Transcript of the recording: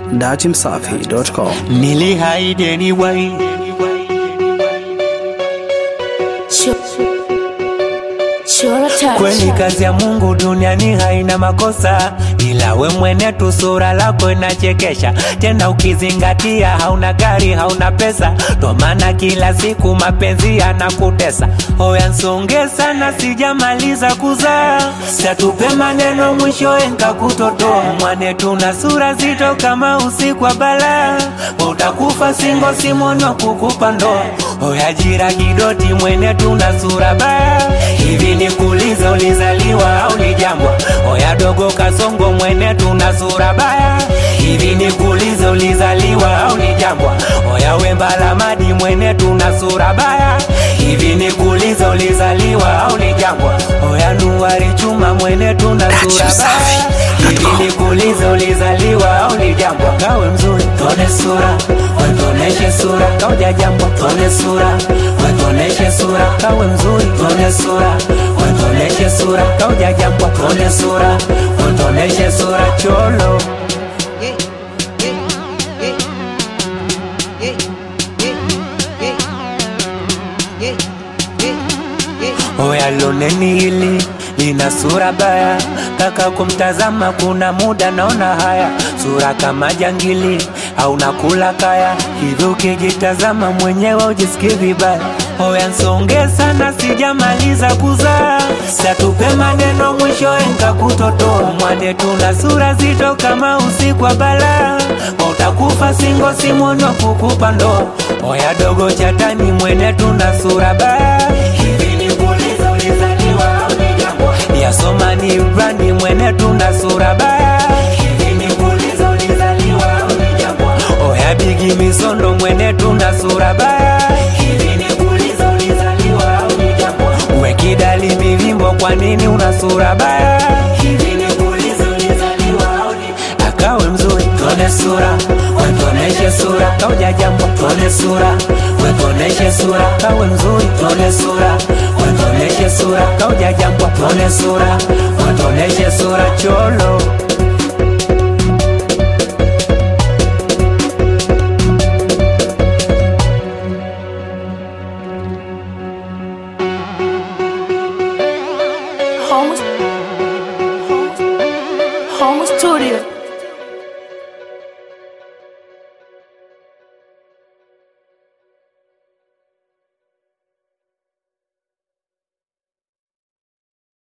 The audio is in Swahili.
datimsafi.com. Nilihaidi anyway. Kweli kazi ya Mungu duniani haina makosa, ila we mwene tu sura lako inachekesha. Tena ukizingatia hauna gari, hauna pesa, ndo maana kila siku mapenzi yanakutesa. Hoya nsonge sana, sijamaliza kuzaa, satupe maneno mwishowe nkakutotoa. Mwane tuna sura zito kama usiku wa balaa, utakufa singo simono kukupa ndoa. Hoya jira kidoti, mwene tuna sura baya hivi nikuulize, ulizaliwa au ni jambwa? Oya dogo kasongo, mwene tuna sura baya. Hivi nikuulize, ulizaliwa au ni jambwa? Oya wemba la madi, mwene tuna sura baya. Hivi nikuulize, ulizaliwa au ni jambwa? Oya nuari chuma, mwene tuna sura baya. Hivi nikuulize, ulizaliwa au ni jambwa? Kawe mzuri, tone sura, wetoneshe sura, kauja jambwa, tone sura, wetoneshe sura, kawe mzuri, tone sura, wetoneshe sura, kauja jambwa, tone sura, wetoneshe sura, cholo Oya loneni hili lina sura baya, kaka kumtazama kuna muda naona haya, sura kama jangili au nakula kaya, hivi ukijitazama mwenyewe ujisikie vibaya. Oya nsonge sana, sijamaliza kuzaa, satupe maneno mwishowe nkakutotoa. Mwane tuna sura zito kama usiku wa balaa, utakufa singo simono kukupa ndoa. Oya dogo chatani, mwene tuna sura baya, hivi nikuulize ulizaliwa au ni jangwa? Yasoma ni brandi, mwene tuna sura baya, hivi nikuulize ulizaliwa au ni jangwa? Oya bigi misondo, mwene tuna sura baya, hivi nikuulize ulizaliwa au ni jangwa? We kidali mivimbo, kwa nini una sura baya? Hivi nikuulize ulizaliwa au ni akawe mzuri, tone sura, wetoneshe sura, kauja jambo, tone sura, wetoneshe sura, kawe mzuri, tone sura, wetoneshe sura, kauja jambo, tone sura, wetoneshe sura, cholo